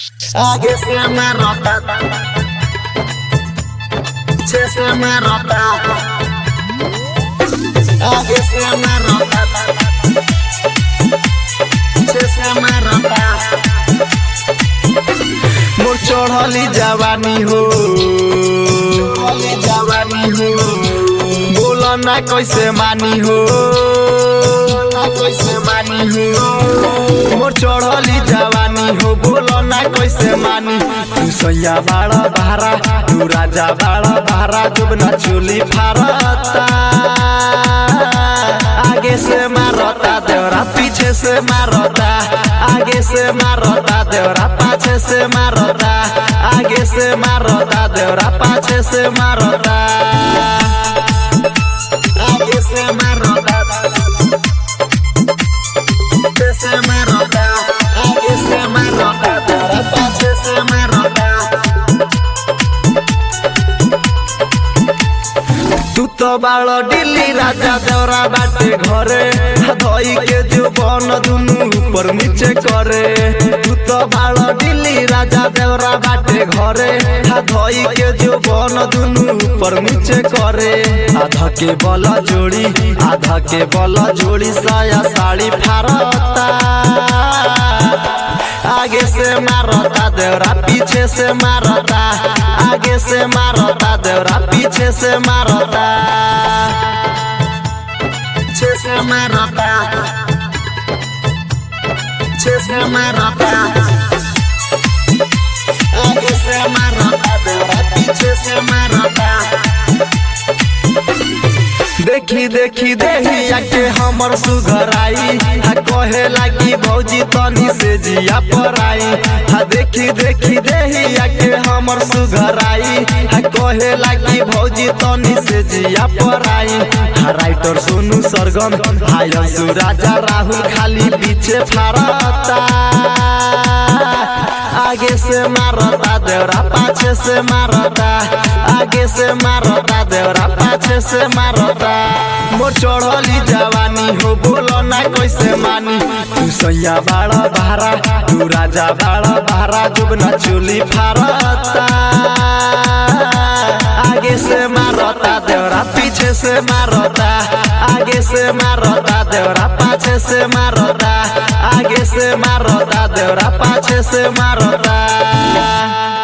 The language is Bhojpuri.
आगे से मैं रोता पीछे से मैं रोता आगे से मैं रोता पीछे से मैं रोता मोर चढ़ली जवानी हो चढ़ली जवानी हो बोलो ना कैसे मानी हो ना कैसे मानी हो मोर चढ़ली जवानी हो बोलो ना कैसे मानी तू सैया बाड़ा बारा तू राजा बाड़ा बारा जब ना चोली फारता आगे से मारता देवरा पीछे से मारता आगे से मारता देवरा पाछे से मारता आगे से मारता देवरा पाछे से मारता आगे से मारता पीछे से मारता आगे से मारता देवरा पाछे से मारता तू तो बाड़ दिल्ली राजा देवरा बाटे घरे धोई के जो बन दुनु ऊपर नीचे करे तू तो बाड़ दिल्ली राजा देवरा बाटे घरे धोई के जो बन दुनु ऊपर नीचे करे आधा के बल जोड़ी आधा के बल जोड़ी साया साड़ी फारता आगे से मारता देवरा पीछे से मारता आगे से मारता देवरा पीछे से मारता पीछे से मारता पीछे से मारता आगे से मारता देवरा पीछे से मारता देखी देखी देहिया के हमर सुघराई हा कहे लागी भौजी तनी से जिया पराई हा देखी देखी देहिया के हमर सुघराई हा कहे लागी भौजी तनी से जिया पराई हा राइटर सोनू सरगम हाय राजा राहुल खाली पीछे फारता आगे से मारता देवरा पाछे से मारता आगे से मारता देवरा पाछे से मारता मोर चढ़ली जवानी हो बोलो ना कैसे मानी तू सैया बाड़ा बारा तू राजा बाड़ा बारा जब ना चोली फारता आगे से मारता देवरा पीछे से मारता आगे से मारता देवरा पाछे से मारता आगे से मारता देवरा पाछे से मारता